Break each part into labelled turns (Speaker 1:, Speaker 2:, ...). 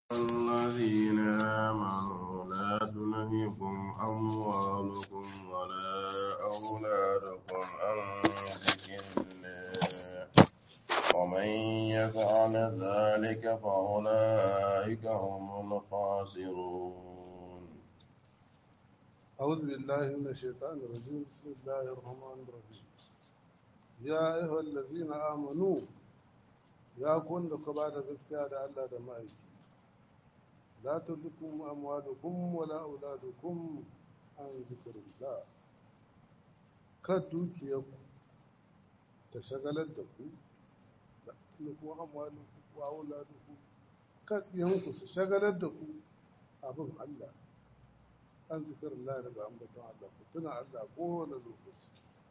Speaker 1: الذين آمنوا لا تلهكم أموالكم ولا أولادكم عن ذكر الله ومن يفعل ذلك فأولئك هم الخاسرون
Speaker 2: أعوذ بالله من الشيطان الرجيم بسم الله الرحمن الرحيم يا أيها الذين آمنوا يا كون da ka bada gaskiya da Allah da ma'aiki la tulkum amwalukum wala auladukum an zikrillah kad dukiyarku ta shagalar da ku la tulkum amwalukum wa auladukum kad yanku su shagalar da ku abin Allah an zikrillah daga ambaton Allah ku tuna Allah kowane lokaci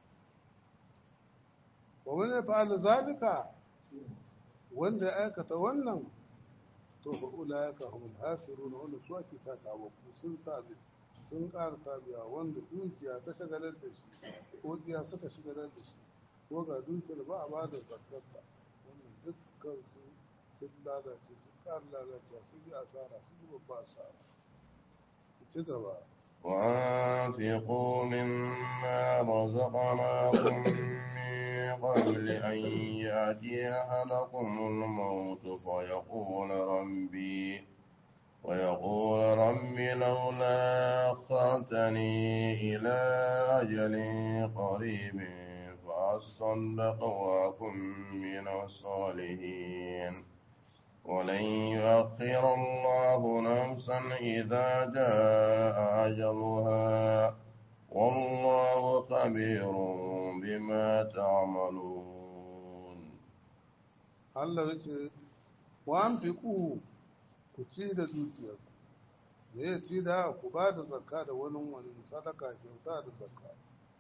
Speaker 2: wa man yaf'al zalika wanda ya aikata wannan to fa ulaika humul hasirun wanda su ake ta tawo sun tabi sun ƙara tabiya wanda dukiya ta shagalar da shi ko diya suka shagalar da shi ko ga dukiyar ba a ba da zakarta wannan dukkan su sun lalace sun ƙara lalace sun yi asara sun yi babba asara ci gaba
Speaker 1: وأنفقوا مما رزقناكم من قبل أن يأتي أحدكم الموت فيقول ربي ويقول ربي لولا أخرتني إلى أجل قريب فأصدق وأكن من الصالحين ولن يؤخر الله نفسا إذا جاء أجلها والله خبير بما تعملون
Speaker 2: Allah ya ce wa an fi ku ku ci da dukiyar me ya ci da ku ba da zakka da wani wani sadaka kyauta da zakka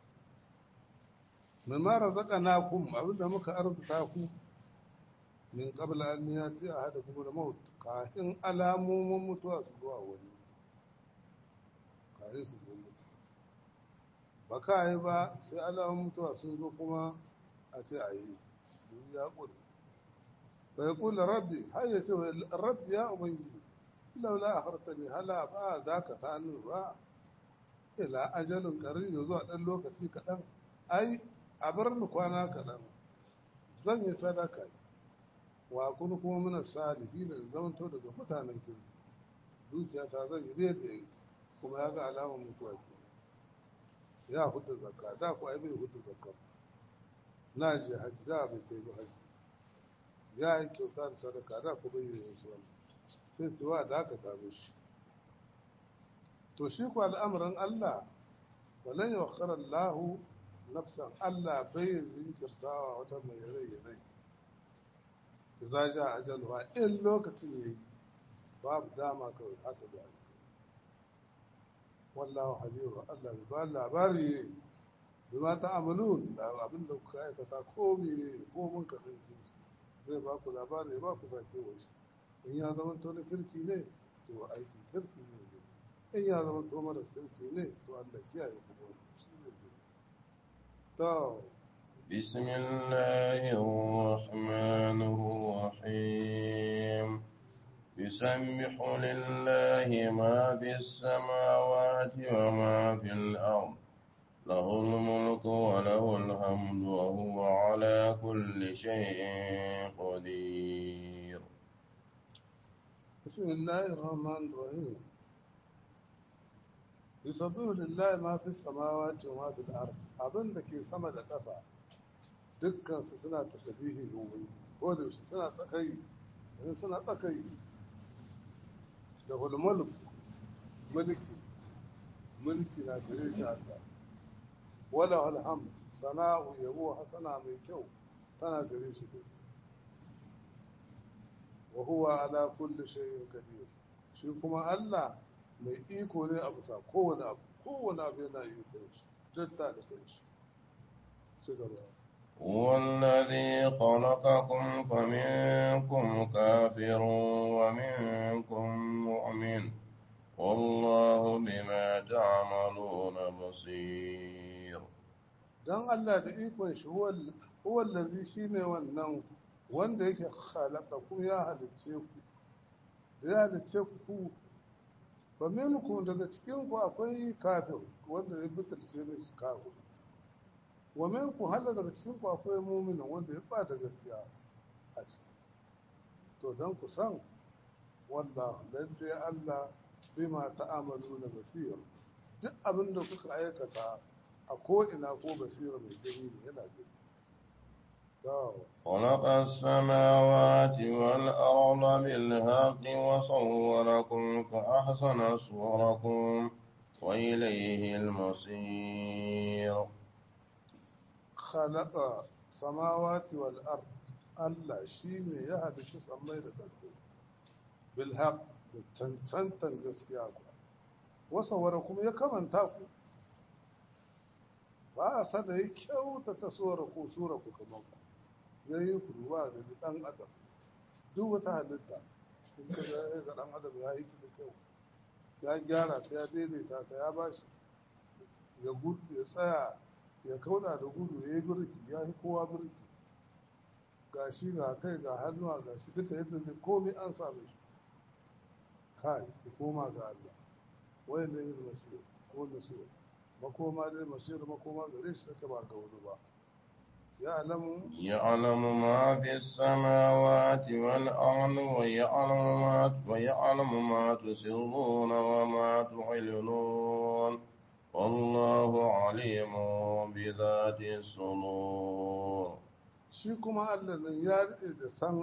Speaker 2: mai mara zaka na kum abinda muka arzuta ku min qabla an yati ahadakum al-maut kafin alamomin mutuwa su zuwa wani kare su zo mutu ba ka yi ba sai alamomin mutuwa sun zo kuma a ce a yi duk ya ƙuri ba ya kula rabbi har ya ce rabbi ya ubangiji laula a hartani hala ba za ka ta ba ila ajalin ƙarfi zuwa ɗan lokaci kaɗan ai a bar ni kwana kaɗan zan yi sadaka wa kun kuma muna salihi da zamanto daga mutanen kirki zuciya ta zan yi zai da kuma ya ga alamar mutuwa ke ya hudu zakka da ku ai bai hudu zakka na je haji da bai kai ba haji ya yi kyauta da sadaka da ku bai yi su wani sai tuwa da aka tazo shi to shi ku al'amuran Allah walan yawakhara Allah nafsan Allah bai zinkirtawa wata mai rai rai za ja ajalwa in lokacin yayi babu dama kawai haka da ake wallahu habibu Allah bai ba labari bima ta amalun da abin da kuka aikata ko me ko mun ka tsinci zai ba ku labari ba ku sake wai in ya zama to na kirki ne to aiki kirki ne in ya zama to mara kirki ne to Allah kiyaye ku shi ne to
Speaker 1: بسم الله الرحمن الرحيم يسبح لله ما في السماوات وما في الأرض له الملك وله الحمد وهو على كل شيء قدير
Speaker 2: بسم الله الرحمن الرحيم يسبح لله ما في السماوات وما في الأرض abin da ke sama da ƙasa dukkansu suna tasabihi ga ubangiji ko da yaushe suna tsakai in suna tsakai da hulmulk mulki mulki na gare shi Allah wala alham sana'u yabo hasana mai kyau tana gare shi duk wa huwa ala kulli shay'in qadir shi kuma Allah mai iko ne a bisa kowane abu kowane abu yana iko shi duk da da shi ci gaba
Speaker 1: هو الذي خلقكم فمنكم كافر ومنكم مؤمن والله بما تعملون بصير
Speaker 2: don Allah da ikon shi huwallazi shi ne wannan wanda yake halaka ku ya halicce ku da ya halice ku ba minkum daga cikin ku akwai kafir wanda ya bitarce ne shi kafir wa minkum hala daga cikin ku akwai mu'minin wanda ya bada gaskiya a ciki to dan ku san wallahu lalle Allah bima ta'amalu na basir duk abin da kuka aikata a ko ina ko basira mai gani ne yana gani
Speaker 1: خلق السماوات والأرض بالحق وصوركم فأحسن صوركم وإليه المصير
Speaker 2: خلق السماوات والأرض Allah shi ne ya halitta sammai da ƙasa bilhaq da cancantan gaskiya ku wasawara kuma ya kamanta ku ba a sada ya kyauta ta tsora ko sura ku kamar ku ya yi ku ruwa da ɗan adam duk wata halitta in ka ga ga ɗan adam ya yi ta da kyau ya gyara ta ya daidaita ta ya bashi ya gudu ya tsaya ya kauda da gudu ya yi birki ya yi kowa birki ga shi ga kai ga hannuwa ga shi duka yadda zai komi an same shi kai ku koma ga Allah wai da yin masir ko da so makoma dai masir makoma gare shi take ba ga wani ba ya alamu
Speaker 1: يعلم ما في السماوات والأرض ويعلم ما ويعلم ما تسرون وما تعلنون والله عليم بذات الصدور
Speaker 2: shi kuma Allah nan ya rike da san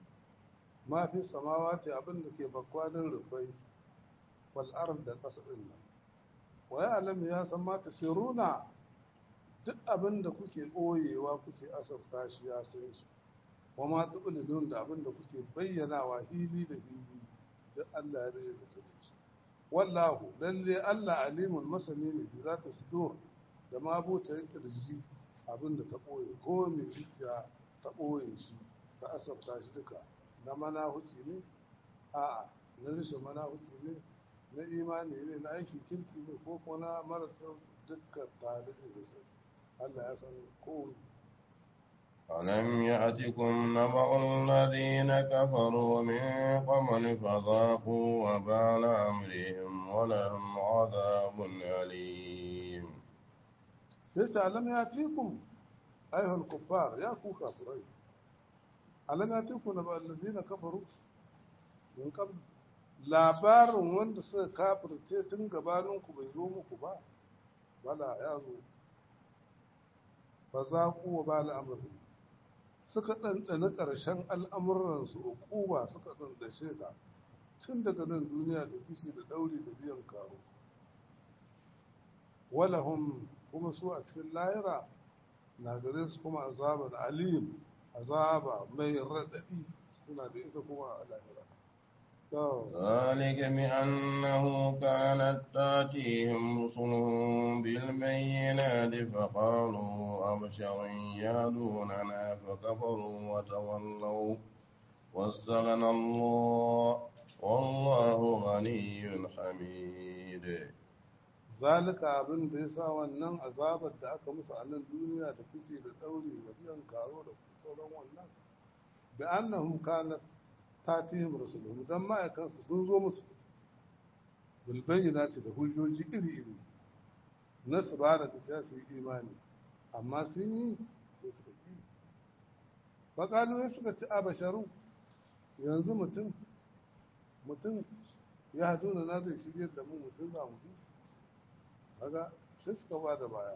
Speaker 2: ma fi samawati abin da ke bakwanin rufai wal ard da ƙasa din nan wa ya alamu ya san ma tasiruna duk abin da kuke ɓoyewa kuke asafta shi ya san shi wa ma tu'linun da abin da kuke bayyanawa hili da hili duk Allah ya rike da sanin shi wallahu lalle Allah alimun masani ne da za ta sudur da ma buta kirji abin da ta ɓoye ko mai zuciya ta ɓoye shi ta asabta shi duka na manahuci ne a'a na rashin manahuci ne na imani ne na aiki kirki ne ko kuma na marasa dukkan tare da sai Allah ya san komai
Speaker 1: ألم يأتكم نبأ الذين كفروا من قبل فذاقوا وبال أمرهم ولهم عذاب أليم
Speaker 2: yace alam ya tikum ayyuhal kuffar ya ku kafirai alam ya tikum na allazina kafaru min qabl labarin wanda suka kafirce tun gabanin ku bai zo muku ba bala ya zo fa za ku wa bala amri suka ɗanɗana ƙarshen al'amuransu uquba suka ɗanɗashe ta tun daga nan duniya da kishi da ɗauri da biyan karo walahum kuma su a cikin lahira na gare su kuma azabar alim azaba mai raɗaɗi suna da ita kuma a lahira
Speaker 1: ذلك بأنه كانت تاتيهم رسلهم بالبينات فقالوا أبشر يهدوننا فكفروا وتولوا واستغنى الله والله غني حميد
Speaker 2: zalika abin da ya sa wannan azabar da aka musu a nan duniya da kishi da ɗauri da biyan karo da sauran wannan da annahum kanat tatihim rasuluhum dan ma'aikansu sun zo musu bil bayyinati da hujjoji iri-iri na su ba da gaskiya su yi imani amma sun yi sai suka yi faƙalu ya suka ci abasharu yanzu mutum mutum ya haduna na zai shirya da mu mutum za mu bi kaga sai suka ba da baya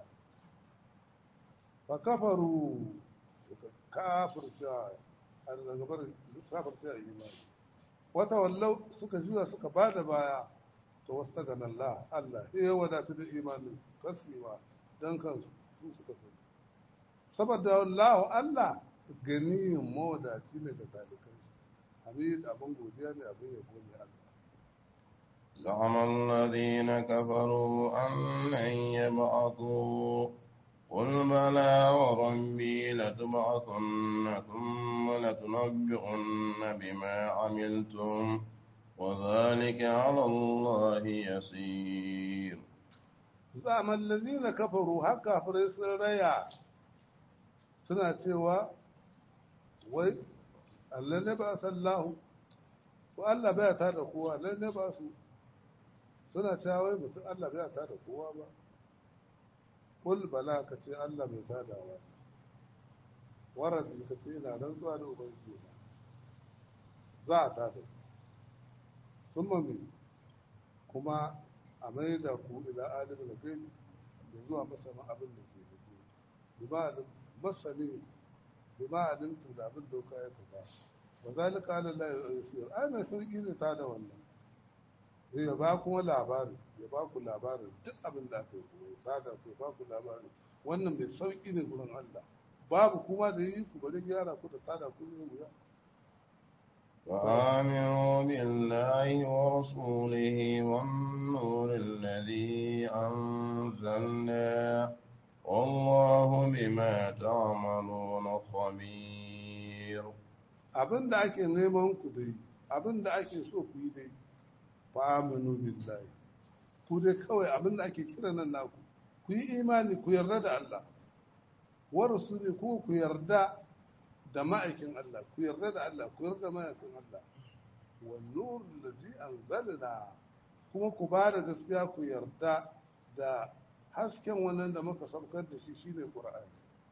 Speaker 2: fa kafaru suka kafirce a daga bar kafirce a imani wata wallau suka juya suka ba da baya to wasu ta ganin Allah Allah ya wadata da imanin kasima don kansu su suka sani saboda Allah Allah ganiyin mawadaci ne ga talikai hamid abin godiya ne abin yabo ne Allah
Speaker 1: زعم الذين كفروا أن لن يبعثوا قل بلى وربي لتبعثن ثم لتنبئن بما عملتم وذلك على الله يسير
Speaker 2: زعم الذين كفروا هكا فريس ريا suna cewa wai Allah ne ba sallahu ko Allah bai ta da kowa lalle ba su suna cewa wai mutum Allah bai ta da kowa ba kul bala ka ce Allah bai ta da wa waran ka ce ina nan zuwa da ubangiji na za a ta da sun mami kuma a mai da ku ila alim da gaibi da zuwa masana abin da ke da ke bima masani bima alimtu da abin doka ya kaza wa zalika ala la yusir ai mai sauki ne ta da wannan sai ya ba kuma labari ya ba ku labarin duk abin da aka yi ta da ku ba ku labarin wannan mai sauki ne gurin Allah babu kuma da yi ku bari gyara ku da tada ku zai wuya
Speaker 1: وآمنوا بالله ورسوله والنور الذي أنزلنا والله بما تعملون خبير
Speaker 2: abin da ake neman ku dai abin da ake so ku yi dai faminu billahi ku dai kawai abin da ake kira nan naku ku yi imani ku yarda da Allah wa rasuli ku ku yarda da ma'aikin Allah ku yarda da Allah ku yarda da ma'aikin Allah wan nur allazi anzalna kuma ku ba da gaskiya ku yarda da hasken wannan da muka saukar da shi shine qur'ani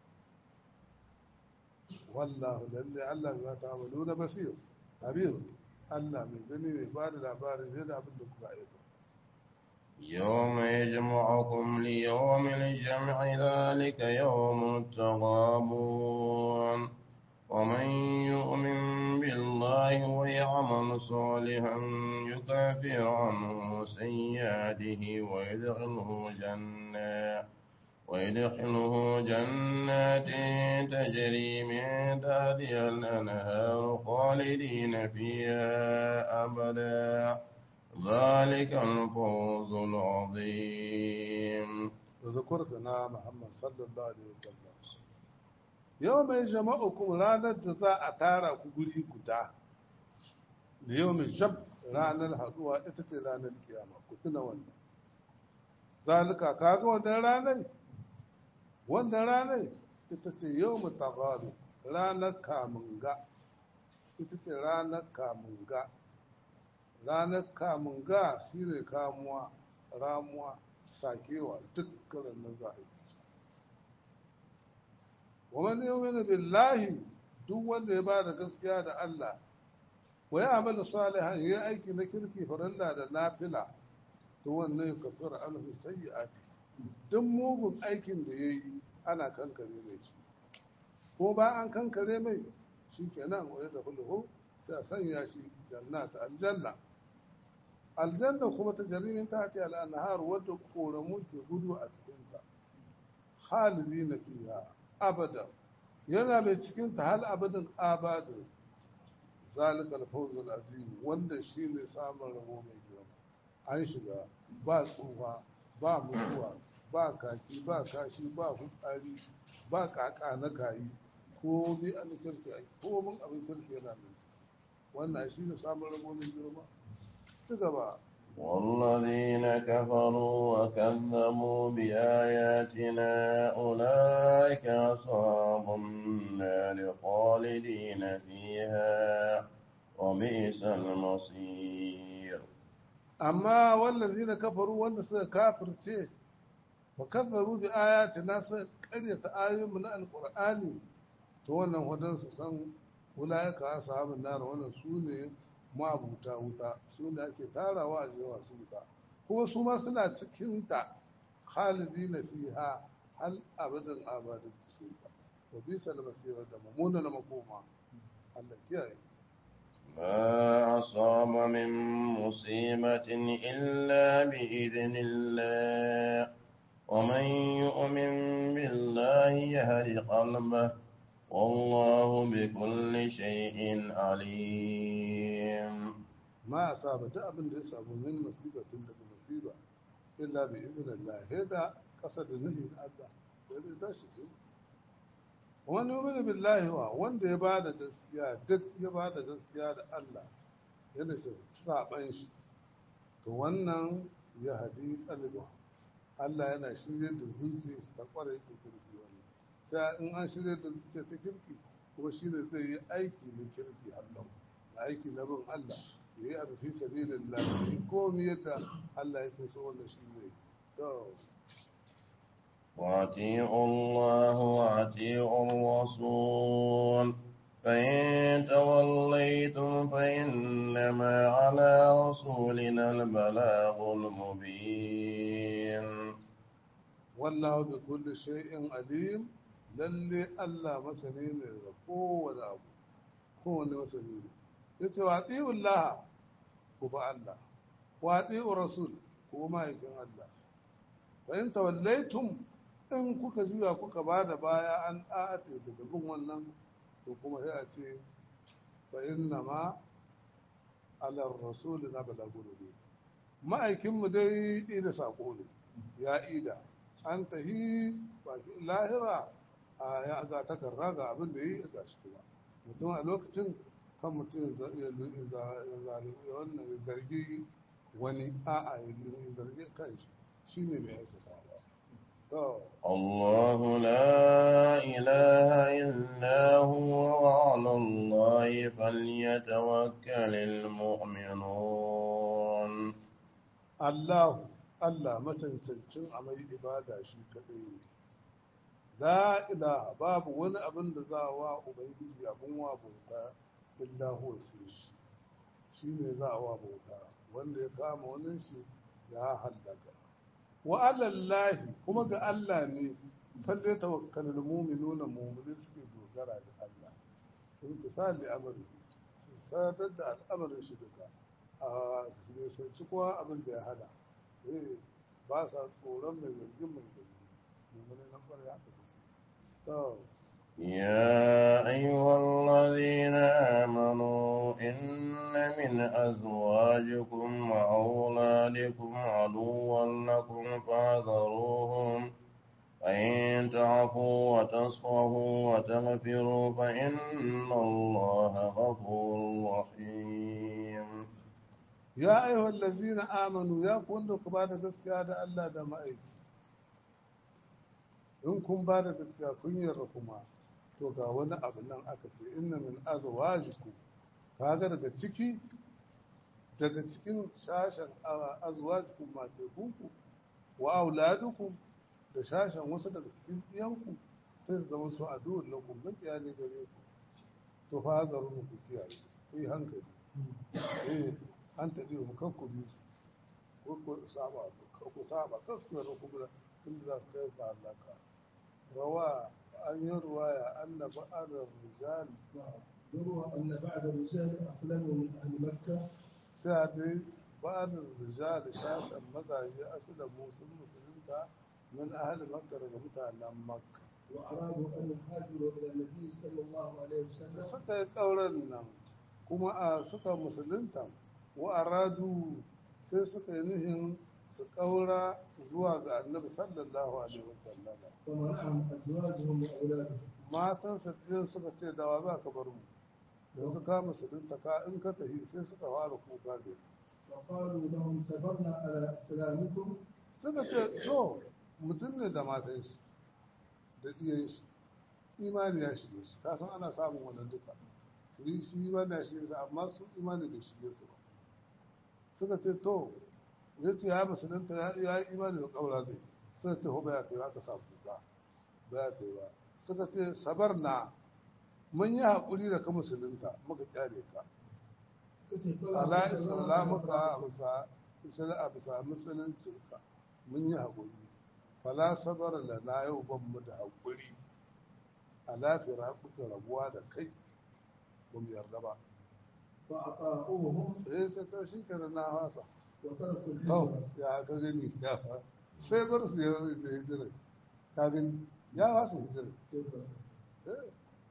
Speaker 2: wallahu lalle Allah ya ta'amalu na basir habir Allah mai gani mai ba da labarin ne da abin da kuka aikata
Speaker 1: يوم يجمعكم ليوم الجمع ذلك يوم التغابون ومن يؤمن بالله ويعمل صالحا يكافر عنه سيئاته ويدخله جنات ويدخله جنات تجري من تحتها الأنهار خالدين فيها أبدا ذلك الفوز العظيم
Speaker 2: وذكر سنا محمد صلى الله عليه وسلم yau mai jama'ukum ranar da za a tara ku guri guda da yau mai shab ranar haduwa ita ce ranar kiyama ku tuna wannan zalika kaga wannan ranar wannan ranar ita ce yau mu tagari ranar kamunga ita ce ranar kamunga ranar kamunga shi ne kamuwa ramuwa sakewa dukkanin nan za a yi ومن يؤمن بالله duk wanda ya ba da gaskiya da Allah wa ya amala salihan ya aiki na kirki farilla da nafila to wannan ya kafara alhu sayyi'ati duk mugun aikin da yayi ana kankare mai shi ko ba an kankare mai shikenan wa da hulhu sai a sanya shi jannata aljanna aljanna kuma ta jarimin ta ta al-anhar wadda koramu ke gudu a cikin ta khalidina fiha abada yana mai cikin ta hal abadin abadin zalikal fawzul azim wanda shine samun rabo mai girma an shiga ba tsufa ba mutuwa ba kaki ba kashi ba fitsari ba kaka na kayi ko bi an kirki ai ko mun abin kirki yana nan wannan shine samun rabo mai girma ci gaba
Speaker 1: والذين كفروا وكذبوا بآياتنا أولئك أصحاب النار خالدين فيها وبئس المصير
Speaker 2: amma wallazina kafaru wanda suka kafirce wa kazzaru bi ayatina suka karyata ayoyinmu na alqur'ani to wannan wadan su san ulaika ashabun nar wannan su ne mabuta wuta su ne ake tarawa a jewa su wuta kuma su ma suna cikin ta khalidina fiha hal abadan abadin cikin ta wa bisa al-masir da mamuna na makoma Allah kiyaye
Speaker 1: ما أصاب من مصيبة إلا بإذن الله ومن يؤمن بالله يهد قلبه والله بكل شيء عليم
Speaker 2: ma a saba duk abin da ya samu min musibatin daga musiba illa bi idnillah hada kasa da nuhi na Allah da zai tashi ce wani yu'minu billahi wa wanda ya bada gaskiya duk ya bada gaskiya da Allah yana sa saban shi to wannan ya hadi qalba Allah yana shirye da zuciya ta kware da kirki wannan sai in an shirye da zuciya ta kirki kuma shine zai yi aiki na kirki Allah aiki na bin Allah ya yi abu fi sabilin lafi komi yadda Allah yake so wanda shi zai to
Speaker 1: وأطيعوا الله وأطيعوا الرسول فإن توليتم فإنما على رسولنا البلاغ المبين
Speaker 2: wallahu bi kulli shay'in alim lalle Allah masani ne da kowane abu kowane masani ne yace wa atiullah ku ba Allah wa atiur rasul ku ba ma'aikin Allah fa in tawallaitum in kuka juya kuka bada baya an a'ate daga bin wannan to kuma sai a ce fa inna ma ala rasul na balagul ma'aikin mu dai ida sako ne ya ida an tahi baki lahira a ya ga takarra ga abin da yi ga shi kuma mutum a lokacin kan mutum ya wannan zargi wani a'a ya zargi kan shi shi ne mai aikata ba to
Speaker 1: الله لا إله إلا هو وعلى الله فليتوكل المؤمنون
Speaker 2: Allahu Allah macancancin a mai ibada shi kadai ne la ilaha babu wani abin da za a wa ubangiji abin wa bauta illa huwa sai shi shi ne za a wa bauta wanda ya kama wani shi ya hallaka wa alallahi kuma ga Allah ne falle tawakkalul mu'minuna mu'minin suke dogara ga Allah intisali amri su sadar da al'amarin shi duka a nisanci kowa abin da ya hada eh ba sa tsoron mai zargin mai zargi mummuni na kwarai haka suke to
Speaker 1: يا أيها الذين آمنوا إن من أزواجكم وأولادكم عدوا لكم فاحذروهم فإن تعفوا وتصفحوا وتغفروا فإن الله غفور رحيم
Speaker 2: ya ayyuhal ladzina amanu ya ku wanda ku bada gaskiya da Allah da ma'aiki in kun bada gaskiya kun yarda kuma to ga wani abu nan aka ce inna min azwajikum kaga daga ciki daga cikin shashen azwajikum matekunku wa auladukum da shashen wasu daga cikin ɗiyanku sai su zama su aduwar lakum makiya ne gare ku to fa hazarun ku kiyaye ku yi hankali eh an taɓi mu kan ku bi ko ku saba ku saba kan ku yarda ku da inda za su kai ka halaka rawa an yi ruwaya anna ba'adar rijal
Speaker 3: يروى أن بعد الرجال أسلموا من أهل مكة
Speaker 2: sai dai ba'adar rijal shashen mazaje asalin musul musulunta min ahli makka daga mutanen makka
Speaker 3: وأرادوا أن يهاجروا إلى النبي صلى الله عليه
Speaker 2: da
Speaker 3: وسلم
Speaker 2: suka yi ƙauren nan kuma a suka musulunta wa aradu sai suka yi nihin su ƙaura zuwa ga annabi sallallahu alaihi wasallam
Speaker 3: ومنعهم أزواجهم وأولادهم
Speaker 2: matansa ɗin suka ce dawa za ka bar mu yanzu ka musulunta ka in ka tafi sai suka fara kuka da
Speaker 3: وقالوا لهم صبرنا على إسلامكم
Speaker 2: suka ce to mutum ne da matan shi da ɗiyan shi imani ya shige shi ka san ana samun wannan duka su yi shi imani ya shige shi amma su imani bai shige su ba suka ce to ya ce ya musulunta ya ya yi imani da ƙaura zai suka ce ho ba ya kai ba ka sa kuka ba ya kai ba suka ce sabar na mun yi haƙuri da ka musulunta muka kyale ka
Speaker 3: كتب
Speaker 2: ala islamuka a bisa isra a bisa musuluncinka mun yi haƙuri fala sabar lana yau ban mu da haƙuri ala firaquka rabuwa da kai ba mu yarda ba
Speaker 3: فأطاعوهم
Speaker 2: eh sai ta shi kenan na fasa
Speaker 3: وتركوا
Speaker 2: to
Speaker 3: الهجرة
Speaker 2: ya ka gani ya fa sai bar su ya ya hijira ka gani ya fasa hijira
Speaker 3: شكرا
Speaker 2: eh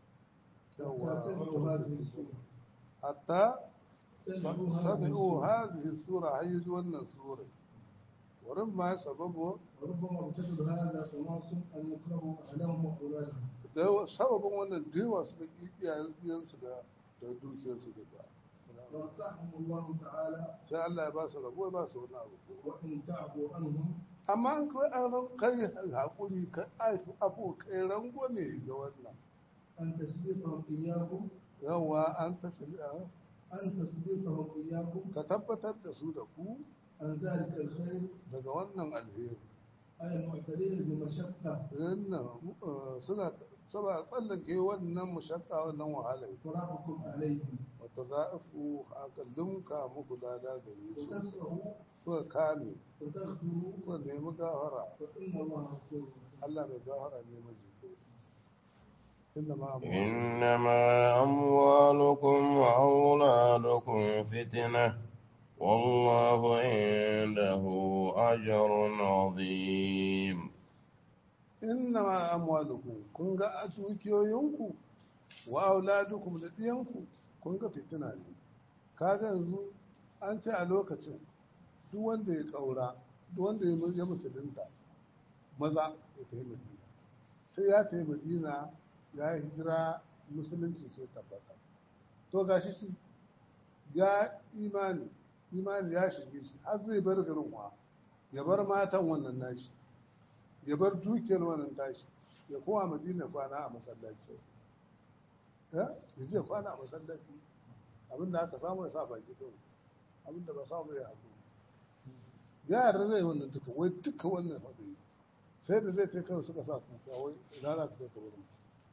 Speaker 3: سمعوا هذه
Speaker 2: yawa
Speaker 3: السورة
Speaker 2: hatta
Speaker 3: سمعوا
Speaker 2: سمعوا
Speaker 3: هذه
Speaker 2: هذه السورة هيج wannan sura وربما سببه
Speaker 3: وربما بسبب هذا تناص أن يكرهوا أهلهم وأولادهم
Speaker 2: da sababin wannan dewa suka ƙi iyayensu da da dukiyarsu duka
Speaker 3: ونصحهم الله تعالى
Speaker 2: sai Allah ya ba su rabo ya ba su wani abu
Speaker 3: وإن تعفوا عنهم
Speaker 2: amma an kai an ran kai hakuri ka aifu abu kai rangwame ga wannan
Speaker 3: أن تسبقهم إياكم
Speaker 2: yawa an tasiri a
Speaker 3: أن تصديقهم إياكم
Speaker 2: ka tabbatar da su da ku
Speaker 3: عن ذلك الخير
Speaker 2: daga wannan alheri
Speaker 3: أي معترين بمشقة
Speaker 2: wannan uh, suna saba tsallake wannan mushakka wannan wahala
Speaker 3: فراقكم عليهم
Speaker 2: wata za'afu akallunka muku lada gare su
Speaker 3: وتصفحوا
Speaker 2: kuka kame
Speaker 3: وتغفروا
Speaker 2: kuka nemi gafara
Speaker 3: فإن الله غفور
Speaker 2: Allah mai gafara ne majiko inda ma abu
Speaker 1: إنما أموالكم وأولادكم فتنة والله عنده أجر عظيم
Speaker 2: inna ma amwalukum kun ga a dukiyoyinku wa auladukum da diyanku kun ga fitina ne kaga yanzu an ce a lokacin duk wanda ya kaura duk wanda ya ya musulunta maza ya tafi madina sai ya tafi madina ya yi hijira musulunci sai tabbata to gashi shi ya imani imani ya shige shi har zai bar garin wa ya bar matan wannan nashi ya bar dukiyar wannan tashi ya kowa madina kwana a masallaci ya je kwana a masallaci abinda aka samu ya sa baki kawai abinda ba samu ya haƙuri yara zai wannan duka wai duka wannan haɗari sai da zai kai kawai suka sa kuka wai rana ka kai ka wurin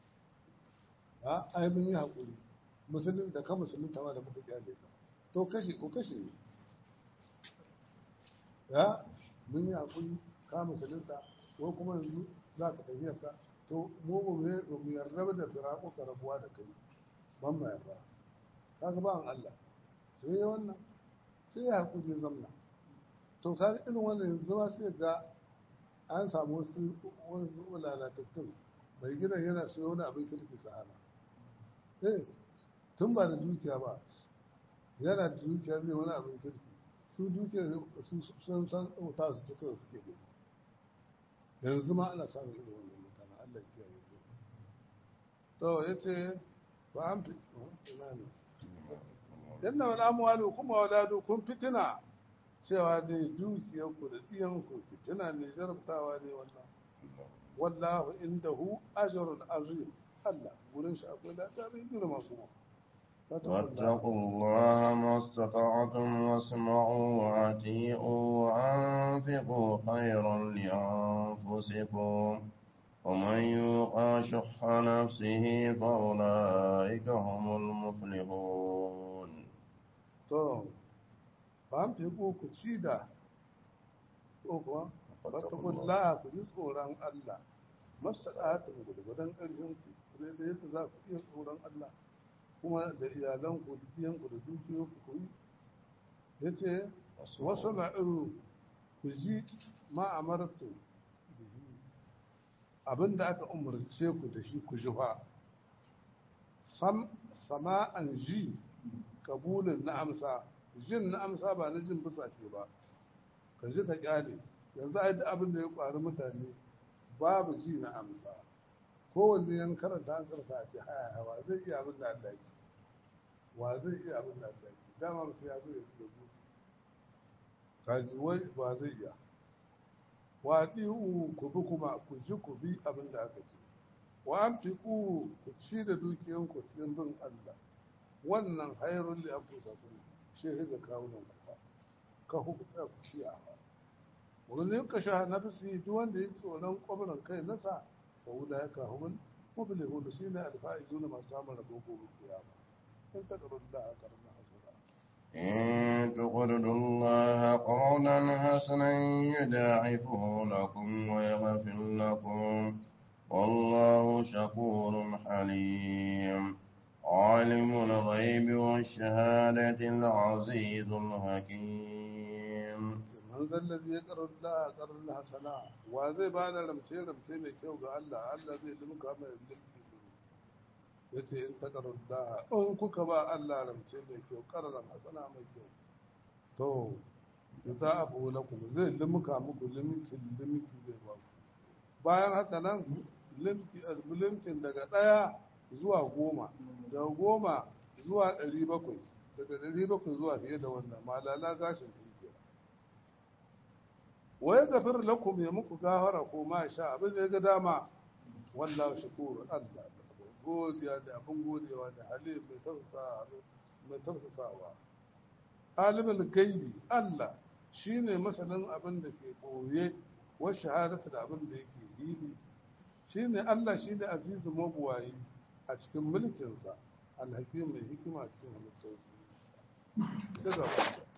Speaker 2: a ai mun yi haƙuri musulun da ka musulun ta ma da muka kyale ka to kashe ko kashe ne ya mun yi haƙuri ka musulunta ko kuma yanzu za ka tafiyar ka to mu ba mu yarda da firaƙo ka rabuwa da kai ban ma yarda kaga ba an Allah sai ya wannan sai ya haƙuri zamna to kaga irin wannan yanzu ma sai ga an samu wasu wasu lalatattun mai gidan yana so wani abin kirki sahana eh tun ba da dukiya ba yana da dukiya zai wani abin kirki su dukiya su sun san ta su cikin suke gani yanzu ma ana samun irin wannan mutane Allah ya kiyaye ku to yace ba an fi ina ne yanna wal amwalu kuma waladu kun fitina cewa dai dukiyar ku da diyan ku fitina ne jarabtawa ne wannan wallahu indahu ajrun azim Allah gurin shi akwai lada mai girma kuma
Speaker 1: واتقوا الله ما استطعتم واسمعوا وأطيعوا وأنفقوا خيرا لأنفسكم ومن يوق شح نفسه فأولئك هم المفلحون
Speaker 2: to ba fi ku ku ci da ko kuwa fattakullaha ku ji tsoron Allah mastaɗatun gudgudan ƙarshen ku zai da yadda za ku iya tsoron Allah kuma da iyalanku da diyanku da dukiyoyinku ku yi ya ce wasu ma'iru ku ji ma'amartu bihi abinda aka umarce ku da shi ku ji fa sama'an ji kabulin na amsa jin na amsa ba na jin bisa ke ba ka ji ka kyale yanzu a yi abin da ya kwari mutane babu ji na amsa kowanne yan karanta an karanta a ce haya hawa zai iya abin da Allah ce wa zai iya abin da Allah ce dama mutum ya zo ya fi gudu kaji wai ba zai iya wa ɗi'u ku bi kuma ku ji ku bi abin da aka ce wa an fi ku ku ci da dukiyan ku cikin bin Allah wannan hayrun li anfusakum shehi ga kawunan ku fa ka hukuta ku ci a fa wani ka sha nafsi duk wanda ya tsoron kwabran kai nasa فأولئك هم المفلحون سين الفائزون ما سام ربهم بالقيامة إن تقروا الله قرنا حسنا
Speaker 1: إن تقرضوا الله قرضا حسنا يضاعفه لكم ويغفر لكم والله شكور حليم عالم الغيب والشهادة العزيز الحكيم
Speaker 2: man zallazi ya karar la karar la hasana wa zai ba da ramce ramce mai kyau ga Allah Allah zai limka mai limki yace in ta karar la in kuka ba Allah ramce mai kyau karar hasana mai kyau to za a bu lakum zai limka muku limki limki zai ba ku bayan haka nan limki limkin daga daya zuwa goma daga goma zuwa ɗari bakwai daga ɗari bakwai zuwa fiye da wannan malala gashin tunkiya wa ya gafir lakum ya muku gafara ko ma sha abin da ya ga dama wallahu shakur Allah godiya da abin godewa da halim mai tafsa mai tafsasawa alimul gaibi Allah shine masanin abin da ke ɓoye wa shahadatu da abin da yake hili shine Allah shine azizu mabuwayi a cikin mulkinsa alhakim mai hikima cikin halittar ta gaba